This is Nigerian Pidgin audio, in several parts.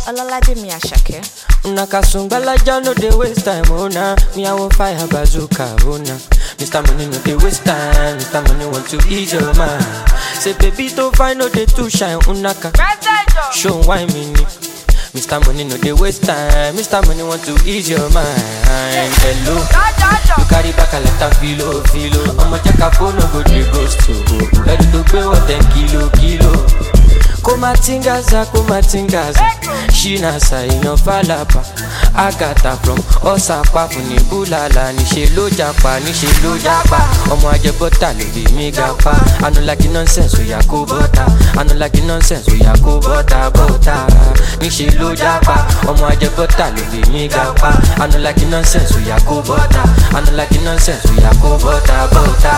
Olalaje mi Asake. Una kasungbalaja no dey waste time, oh nah. Me I want fire bazooka, oh nah. Mr. Money no dey waste time, Mr. Money want to ease your mind. Say baby to find no dey too shine, unaka. Show why me ni. Mr. Money no dey waste time, Mr. Money want to ease your mind. Hello, you carry back a lot of filo, filo. I'ma check a phone, no go dey ghost to. Ready to pay what ten kilo, kilo. kumatingaza kumatingaza ṣínàṣà èèyàn fàlàbà àgàtà from ọ̀sàpá fún ní búlàlà níṣẹ́ ló japa níṣẹ́ ló japa ọmọ ajẹbọ́tà ló bí mi ga pa anulagi nonsense oya kó bọ́tà anulagi nonsense oya kó bọ́tà bọ́tà níṣẹ́ ló japa ọmọ ajẹbọ́tà ló bí mi ga pa anulagi nonsense oya kó bọ́tà anulagi nonsense oya kó bọ́tà bọ́tà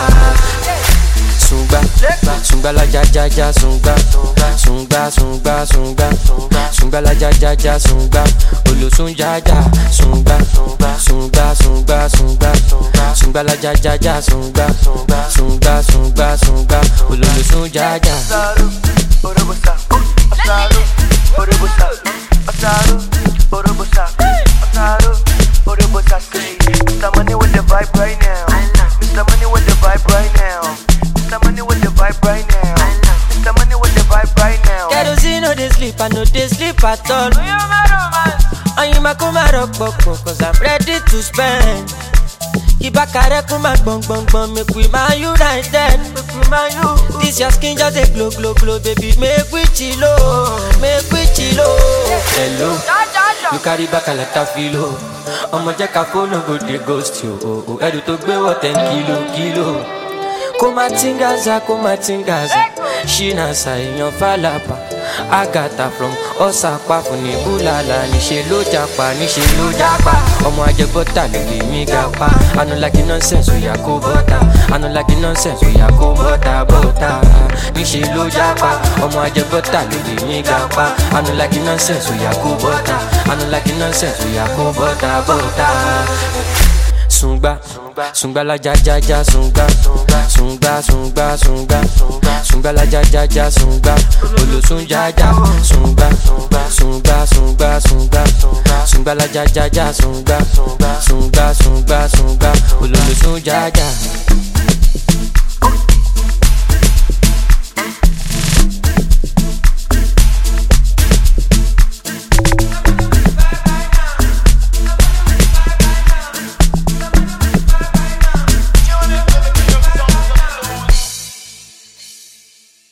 sungba sungba la ja ja ja sungba sungba sungba sungba sungba la ja ja ja sungba olosun ja ja sungba sungba sungba sungba sungba la ja ja ja sungba sungba sungba sungba ololosun ja ja. Asaru, Orobosa, Asaru, Orobosa, Asaru, Orobosa, Asaru, Orobosa. Say, Mr. Money with the vibe right now. Mr. Money with the vibe right now. Mr. Money with the vibe right now. Mr. Money with the vibe right now. kerosene no dey sleep i no dey sleep at all. Oyinma kó má rọpòpò cause i'm ready to spend. Ibakare kó má gbọ̀ngbọ̀ngbọ̀n make we ma united. This your skin just dey glow glow glow baby make we chilo make we chilo. Hello, you carry back a lot of filo. Ọmọ jẹ́ ká fóònù go dey ghost you. o, o. Ẹrù tó gbé wọ̀ ten kilo kilo. Kó má tingaza kó má tingaza. Ṣínàṣà èèyàn fàlàbà. Àgàtà from ọ̀sàpá fún ní búlàlà. Níṣẹ́ ló japa níṣẹ́ ló japa. Ọmọ ajẹbọ́tà ló lè mí ga pa. Anulagi nonsense oya kó bọ́tà. Anulagi nonsense oya kó bọ́tà bọ́tà. Níṣẹ́ ló japa. Ọmọ ajẹbọ́tà ló lè mí ga pa. Anulagi nonsense oya kó bọ́tà. Anulagi nonsense oya kó bọ́tà bọ́tà sungba sungba la ja ja ja sungba sungba sungba sungba sungba la ja ja ja sungba olosun ja ja sungba sungba sungba sungba sungba la ja ja ja sungba sungba sungba sungba ololosun ja ja.